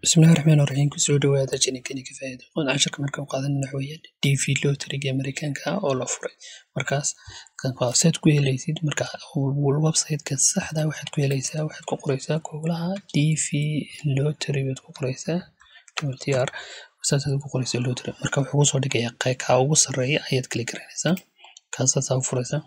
bismillahi raxmaan raxiim kusoo dhawaada janinkani ka faa'iido qoon casharka marka u qaadan waxa weeyaan dv lotteriga amerikaanka ah oo la furay markaas saad ku helaysid marka websiteka saxda waxaad ku helaysaa waxaad ku qoraysaa googlaha dv lottery baad ku qoraysaa tr saasaad ku qoraysaa lottery marka wuxuu kusoo dhigayaa kaa ugu sarreeya ayaad kala garanaysaa kaasaasaa u furaysaa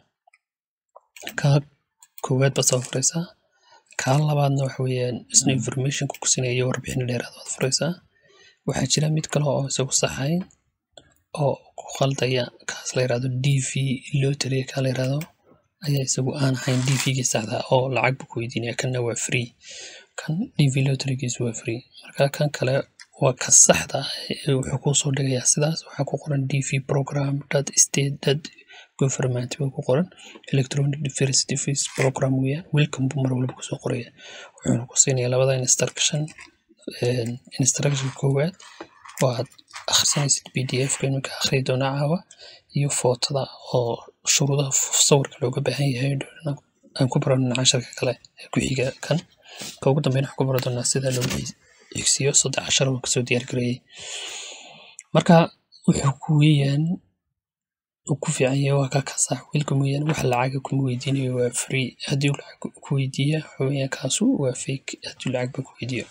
kaa koowaad baad soo furaysaa kaa labaadna waxa weeyaan isna informationka ku siinayo warbixino dheeraad waad furaysaa waxaa jira mid kale oo isagu saxayn oo ku qaldaya kaas la yirahdo dv lottery kaa la yirahdo ayaa isagu aan ahayn dvgii saxda oo lacag buu ku weydiinaya kanna waa free kan dv lotterygiisu waa free marka kan kale waa ka saxda wuxuu kusoo dhigayaa sidaas waxaa ku qoran dv program dot state dot government baa ku qoran electronic diversity fees program weeyaan welcome buu mar walba kusoo qoraya wuxuuna ku siinayaa labada instruction instruction koowaad oo aad akhrisanaysid p d f ka iminka akhriyi doona caawa iyo footada oo shuruudaha sawirka looga baahan yahay aan ku baranona casharka kale ee ku xiga kan ka ugu dambeyn waxaan ku baran doonaa sida loo xigsiyo saddex cashar oo kasoo diyaar gareeyay marka wuxuu ku weeyaan ku fiican yahay waa ka kasax wiilka mooyaane wax lacaga kuma weydiinayo waa free haddii lacag ku weydiiya waxa weeyaan kaasu waa fake haddii lacag ba ku weydiiyo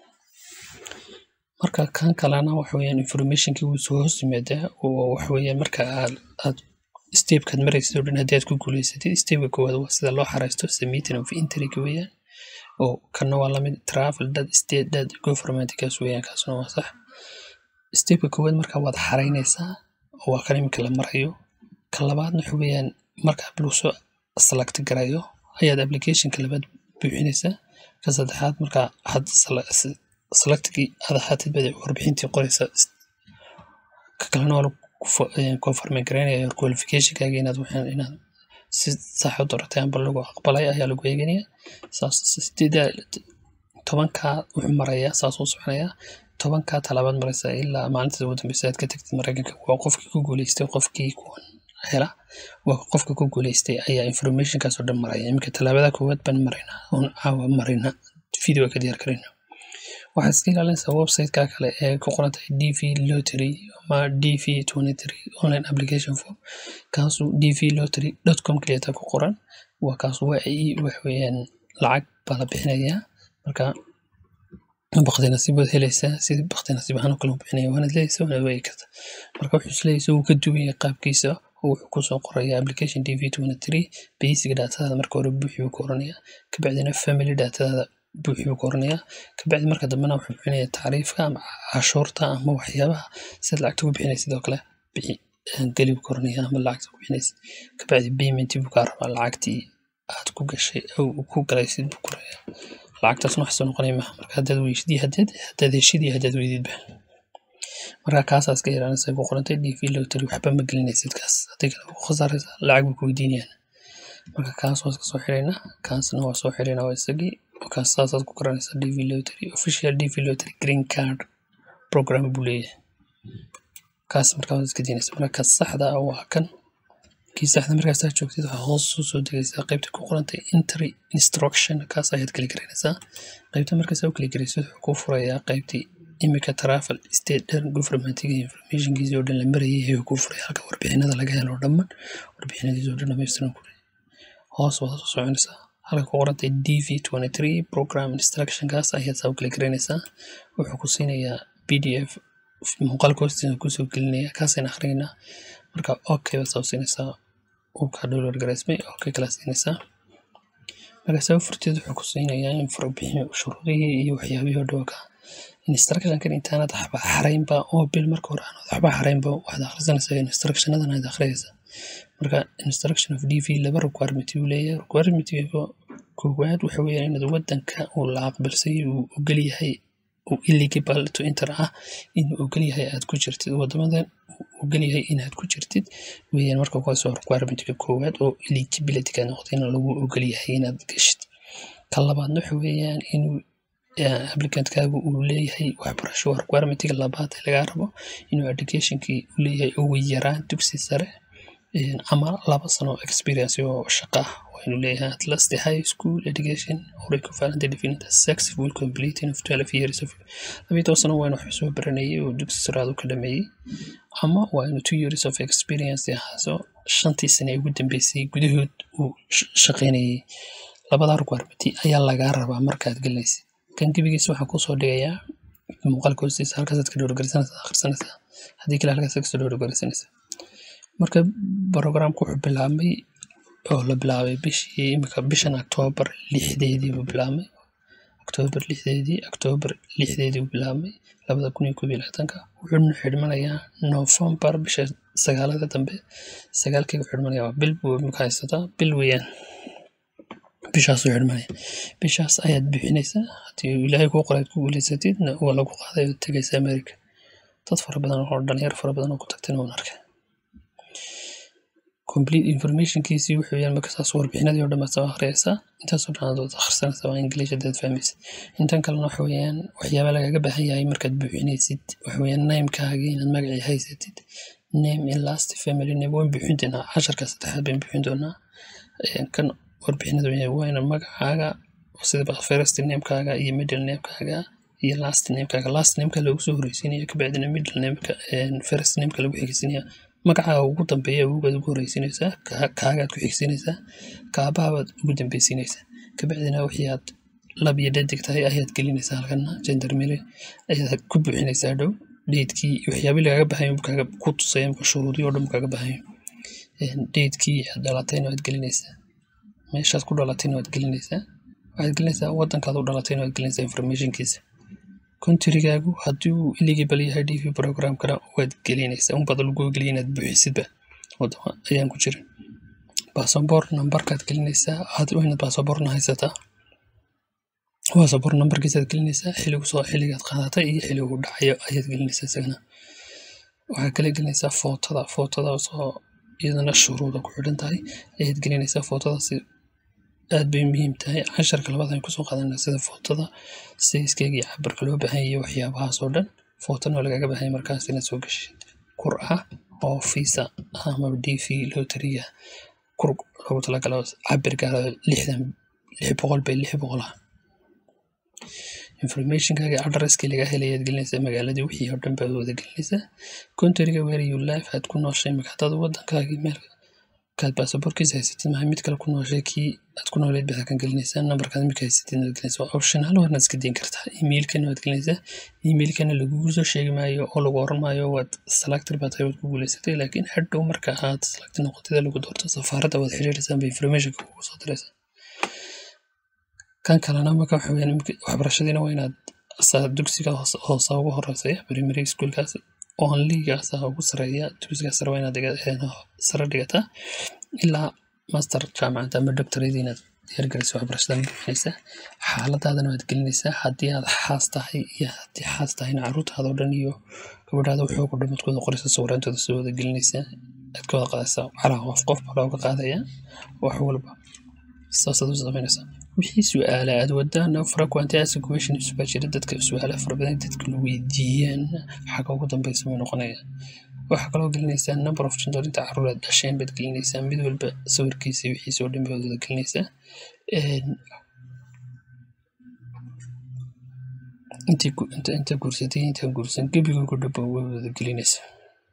marka kan kalena waxa weeyaan informationkii wuu soo hoos yimaadaa oo waxa weeyaan marka aad aad stepkaad maraysid oo dhan haddii aad ku guuleysatid stepka koowaad waa sida loo xareysto submitting of entryga weeyaan oo kana waa lamid travel dad state dad government kaas weeyaan kaasuna waa sax stepka koowaad marka waad xareynaysaa oo waa kan iminka la marayo ka labaadna waxa weeyaan marka bluso select garayo ayaad applicationka labaad buuxinaysaa ka saddexaad marka had selectgii aad ahaatid baad warbixintii qoraysaa ka kalena waa lagu confirm garaynaya qualificationkaaga inaad waxaan inaad si sax u doratay amba lagu aqbalay ayaa lagu eeganaya saas sideeda tobankaa wuxuu marayaa saas uu soconayaa tobankaa talaabaad maraysaa ilaa maalinta ugu dambeysa aad ka tagtid maraykanka waa qofkii ku guuleystay qofkii kuwan hela waa qofka ku guuleystay ayaa informationkaas oo dhan maraya iminka tallaabada koowaad baan maraynaa oon caawa marayna video ka diyaar garayna waxaad iska ilaalinaysaa websiteka kale ee ku qoran tahay dv lottery ama dv twenty three online application form kaasu dv lottery dot com keliyata ku qoran waa kaas waa wax weeyaan lacag baa la bixinayaa marka bakti nasiib waad helaysaa sida bakti nasiib ahaan oo kale u bixinaya waanaad leeyaysaa waanaad waagi karta marka wuxuu isleeyahay wuu ka duwan yahay qaabkiisa oo wuxuu kusoo qoraya application dv twenty three basic datadaada marka hore buuxi buu ka oranayaa kabacdina family datadaada buuxi buu ka oranayaa kabacdi marka dambena wuxuu bixinaya tacriifka ama cashuurta ama waxyaabaha sidaad lacagta ku bixinaysa sidoo kale bixi geli buu ka oranaya ama lacagta ku bixinaysa kabacdi payment buu kaa rabaa lacagtii aad ku gashay ku galaysid buu koraya lacagtaasna wax soo noqonaya maha marka haddaad weyshidii haddaad haddaad heshidii haddaad weydidba marka kaasaas ka ilaalinaysa ku qorantay dv lottery waxba ma gelinaysid kaas haddii kale ku khasaaraysa lacag bay ku weydiinayaan marka kaas waa iska soo xiraynaa kaasna waa soo xiraynaa waa isagii kaas saasaad ku garanaysaa dv lottery official dv lottery green card program buu leeyahay kaas marka waad iska diinaysa marka ka saxda ah waa kan kii saxda markaas aad joogtid waxaa hoos soo soo degaysaa qaybta ku qorantay entry instruction kaas ayaad kala garanaysaa qaybta markaas aad u kala garaysid wuxuu kuu furayaa qaybtii imika travel state dhan governmentiga informationkiisii oo dhan la marayay ayuu kuu furaya halka warbixinada laga helo dhammaan warbixinadiisi oo dhan dhamaystiran ku hoos waad soo soconaysaa halka ku qorantay dv twenty three program instruction kaas ayaad saa u kala garanaysaa wuxuu ku siinayaa p d f muuqaalka hoostiisa kusoo gelinaya kaasayna akhrinaynaa marka okay baad saa siinaysaa uu kaa download garaysmay okay kala siinaysaa marka saa u furteed wuxuu ku siinayaa in warbixin shuruudihii iyo waxyaabihii oo dhawaka instructionkan intaanad waxba xaraynba oo bil marka hore aanad waxba xaraynba waxaad akhrisanaysaa instructionadan aad akhriyaysaa marka instruction of dv laba requirement uu leeyahay requirementiga koowaad waxa weeyaan inaad wadanka uu la aqbalsay uu ogol yahay uu eligible to enter ah inuu ogol yahay aad ku jirtid wadamadan ogol yahay inaad ku jirtid weeyaan marka kuwaasoo requirementiga koowaad oo eligibilityga noqday in lagu ogol yahay inaad gashid ka labaadna waxa weeyaan inuu applicantkaagu uu leeyahay waxbarasho waa requirementiga labaad ee lagaa rabo inuu educationkii u leeyahay ugu yaraan dugsi sare ama laba sano experience oo shaqo ah waynu leeyahay at last the high school education or equivalent defined as successful completing of 12 years of labiyo toban sano waynu wax soo baranayay oo dugsi saraad u ka dhameeyey ama waynu two years of experience ahaaso shantii sane ee ugu dambeysay gudahood uu sh- shaqaynayay labada requirementi ayaa lagaa rabaa markaad gelinaysa kan gebigiisa waxaan kusoo dhigayaa muuqaalka hoostiisa halkaasaad ka dhowrgarisanaysaa akhrisanaysaa haddii kale halkaas kasoo dhowrgarisanaysaa marka programka wuxuu bilaabmay oo la bilaabay bishii imika bishan octoobar lixdeedii buu bilaabmay octoobar lixdeedii octoobar lixdeedii buu bilaabmay labada kun iyo koob iyo labaatanka wuxuuna xidhmanayaa novembar bisha sagaalada dambe sagaalkii wuxuu xidhmanayaa waa bil buu imika haysataa bil weeyaan bishaasuu xidhmanaya bishaas ayaad bixinaysaa haddii ilaahay kuu qoray aad ku guulaysatidna waa lagu qaaday oo tegaysa america dad fara badan oo dhalinyaro fara badan oo ku tagtayna waan arkay complete informationkiisii wuxuu yahay marka saas warbixinadii oo dhan baad soo akhriyaysaa intaasoo dhan aad wada akhrisanaysaa waa english haddaad fahmaysa intan kalena waxa weeyaan waxyaaba lagaga baahan yahay markaad buuxinaysid waxa weeyaan namekaaga inaad magacii haysatid name and last family name waan buuxin doonaa casharka saddexaad baan buuxin doonaa Een, kan warbixinadu waa ina magacaaga sida first namekaaga iyo middle namekaaga iyo last namekaaga last nameka lagu soo horeysiinaya kabacdina middle nameka een, first nameka lagu xigeysiinaya magacaaga ugu dambeeya awowgaad ugu horeysiinaysaa ka- kaagaad ku xigsiinaysaa kaabahabaad ugu dambeysiinaysaa kabacdina wixii aad lab iyo dhadig tahay ayaad gelinaysaa halkana gendarmere ayaad ku buuxinaysaa dhow dheedkii iyo waxyaabii lagaga bahanyo kaaga ku tusaya marka shuruudii oo dhan kaaga bahanyo dheedkii aad dhalatayna waad gelinaysaa meeshaad ku dhalatayna waad gelinaysaa waxaad gelinaysaa wadankaad u dhalatayna waad gelinaysaa informationkiisa kontirigaagu haddii uu eligible yahay dv programkana waad gelinaysaa unbaad lagu geliya inaad buuxisidba wadama ayaan ku jirin basaboor nambarkaad gelinaysaa aad waa inaad basaboorna haysataa basaboor nambarkiisaad gelinaysaa xiligu soo xiligaad qaadatay iyo xiligu dhacayo ayaad gelinaysaa isagana waxaad kala gelinaysaa footada footada soo iyadana shuruuda ku xidhan tahay ayaad gelinaysaa footadaasi aad bay muhiim tahay casharka labaad ayaan kusoo qaadanaa sida footada sayskeyga iyo cabirka loo baahan yahay waxyaabahaas oo dhan footana waa lagaga baahan yahay markaas inaad soo gashid kur ah oo visa ama d v lotariga kur loogu talagalo cabir gaara lixdan lix boqol bay lix boqol ah informationkaaga adresskii laga helay ayaad gelinaysaa magaaladii wixii oo dhan baad wada gelinaysaa countryga where you live aad ku nooshay marka haddaad wadankaagii meel kaad baasaboorkiisa haysatid maha mid kale ku nooshay kii aad ku nooleed baad halkan gelinaysaa nambarkaad imika haysatid waad gelinaysaa waa optional warna iska diin kartaa emailkana waad gelinaysaa emailkana lagugu soo sheegi maayo oo lagu oran maayo waad selector baa tahay waad ku guulaysatay laakiin hadhow marka aad select noqotida lagu doorto safaaradda waad xiriiraysaa ba informationka kugu soo diraysaa kan kalena marka waxa weyaan imika waxbarashadiina waa inaad saa dugsiga hoose hoose ugu horeysaya primary schoolkaas onlygaas ugu sareeya dugsiga sare waa inaad dhiga- sare dhigataa ilaa master jaamacadda ama doctorate inaad diyaargaraysa waxbarashadan bixinaysaa xaaladaadana waad gelinaysaa haddii aad xaas tahay iyo haddii xaas tahayna caruurtaada oo dhan iyo gabadhaada waxooga o dhan baad ku wada qoraysaa sawiraantooda soo wada gelinaysaa aad ka wada qaadaysaa calaa qof qof baa looga qaadaya wax walba saasaad u samaynaysaa wixii su-aala aad wadaan frequent ask questions baa jira dadka su-aalaha fara badan dadka la weydiiyaan xagga ugu dambeysa way noqonaya waxaa kaloo gelinaysaa number of children inta caruur aad dhasheen baad gelinaysaa mid walba sawirkiisa iyo wixiisa oo dhan baad wada gelinaysaa Een, intii gu- inta inta guursatay iyo intaan guursan gebigooga dhaba way wada gelinaysaa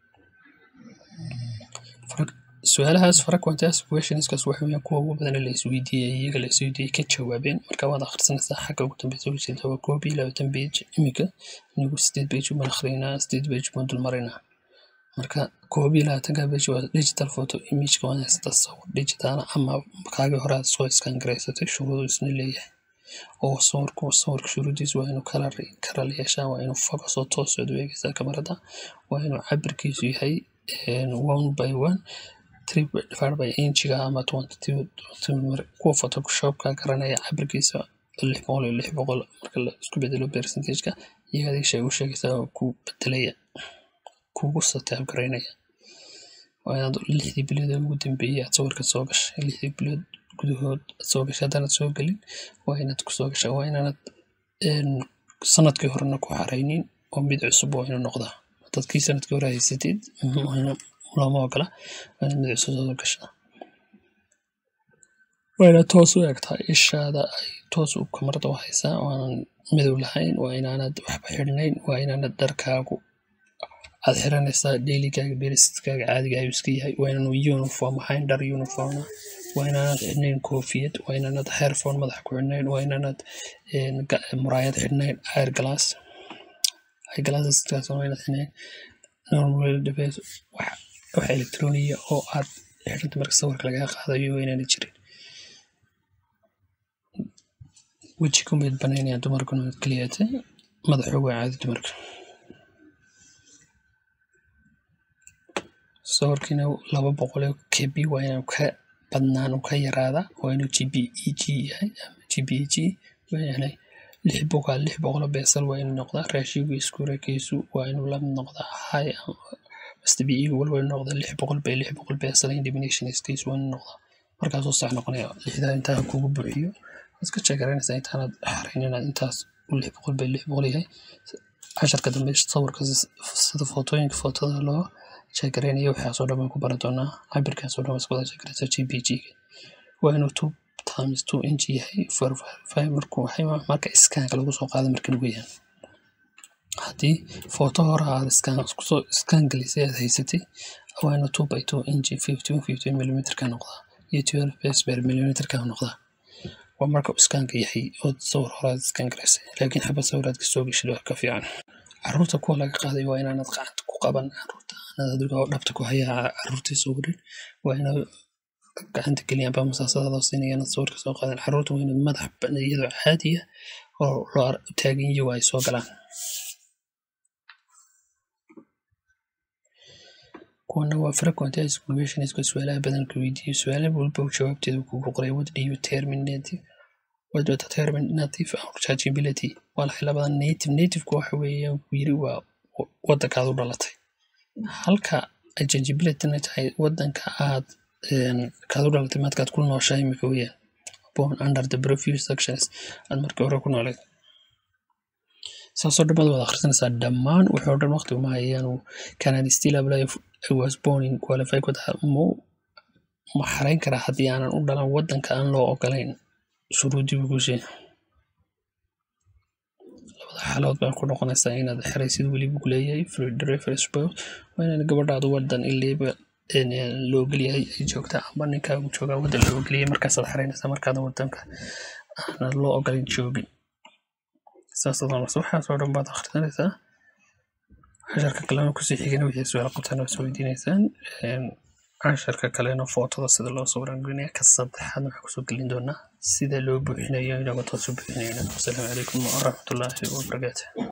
Fra- su-aalahaas frequent ask questionskaas waxa weeyaan kuwa ugu badan ee la isweydiiyay iyaga la isweydiiyay ka jawaabeen marka waad akhrisanaysaa xagga ugu dambeysa uga jeeda waa koob iyo labaatan page imika anigu sideed page baan akhriynaa sideed page baan dulmaraynaa marka koob iyo labaatanka page waa digital photo imageka waa haysataa sawir digital ah ama kaagii hore aad soo scan garaysatay shuruudu isna leeyahay oo sawirku sawirka shuruudiisa waa inuu kalar karal yeeshaa waa inuu focus oo toos aad u eegaysaa kamarada waa inuu cabirkiisu yahay een, one by one three divided by inchiga ama twenty two kuwa photoshopka garanaya cabirkiisa lix boqol iyo lix boqol marka la isku bedelo percentageka iyaga adiga sheeg u sheegaysaa oo ku bedelaya kugu sataab garaynaya waa inaad lixdii bilood ee ugu dambeeyay aad sawirka soo gashay lixdii bilood gudahood aad soo gashay haddaanad soo gelin waa inaad kusoo gashaa waa inaanad een, sanadkii horena ku xaraynin oo mid cusub waa inuu noqdaa haddaad kii sanadkii hore haysatid waa ina- looma ogola waa inaad mid cusub soo gashaa waa inaad toos u eegtaa ishaada ay toos u kamarada u haysaa oo aanan madow lahayn waa inaanad waxba xidhnayn waa inaanad dharkaagu aad xiranaysaa dheyligaaga beerisidkaaga caadiga ayuu iska yahay waa inaanu uniform ahayn dhar uniforma waa inaanad xidhnayn koofiyad waa inaanad heerphone madax ku xidhnayn waa inaanad muraayad xidhnayn air glass air glasseskaas waa inaad xidhnayn normal device wax wax electroniya oo aad xidhanta marka sawirka lagaa qaadayo waa inaanad jirin weji kumeed banaynaya dumarkuna keliyata madaxooga waa caadi dumarka sawirkiina laba boqol oo kb waa inuu ka badnaan uu ka yaraada waa inuu g b e g yahay ama g b e g waa yahay lix boqol lix boqol oo beesal waa inuu noqdaa raashigu iskurekiisu waa inuu la mid noqdaa high mastbi igu walba inuu noqdaa lix boqol bay lix boqol beesal indemnation case waa inuu noqdaa markaasuu sax noqonaya lixdaa intaa kugu buuxiyo iska sheekareynaysaa intaanad xarayn inaad intaas u lix boqol bay lix boqol yahay casharka dambe sawirka sida footooyinka footada loo sheekareynayo waxaasoo dhan baan ku baran doonaa cabirkaasoo dhan isku wada sheekareysa g p g waa inuu two times two inch yahay four five markuu marka iskaanka lagu soo qaado marka lagu yahay haddii footo hore aad iskaan kusoo iskaan gelisay aad haysatay waa inuu two by two inch fifteen fifteen millimeter ka noqdaa iyo twelve base per millimeter ka noqdaa waa marka iskaanka yahay oo sawir hore aad iskaan garaysay laakiin xabad sawiraad kasoo geshid waa ka fiican caruurta kuwa laga qaaday waa inaanad gacanta ku qaban caruurta aanad adiga oo dhabta ku hayaa caruurtii sawirin waa inaad gacanta geliyaan baa masaasadaada siinayaan sawirka soo qaadan caruurta waa inaad madax iyadoo caadiya oo loo taagan iyago ay soo galaan kuwana waa frequent exclamation isku su-aalaha badanka weydiiyo su-aala walba jawaabteeda kugu qoray what do you term native what do you determine native or chargeability waa lahay labada native nativeka waxa weeyaan ku yiri waa wadankaad u dhalatay halka chargeabilityna tahay wadanka aad kaad u dhalatay maadkaad ku nooshahay imika weeyaan born under the previous sections aad markii hore ku noolayd saasoo dhammaad wada akhrisanaysaa dhammaan wuxuu dhan waqti uma hayaanu canaan still apply I was born in qualified with mu ma xarayn karaa haddii aanan u dhalan wadanka aan loo ogolayn shuruudii ugushee labada xaalood baa ku noqonaysaa inaad xeraysid weliba ku leeyahay free reference waa inaad gabadhaadu wadan iliba loo ogolyahay ay joogtaa amba ninkaagu joogaa wadan loo ogolyahay markaasaad xeraynaysaa markaadan wadanka aanan loo ogolayn joogin saasaad marse waxaasoo dhan baad akhrisanaysaa casharka kalena kusii xigana wixii su-aal qabtaan waa soo weydiinaysaan casharka kalena footada sida loo sawiran gelinaya ka saddexaad waxaa kusoo gelin doonaa sida loo buuxinayo inagoo toos u buuxinayna wasalaamu calaykum waraxmatullaahi wabarakaatu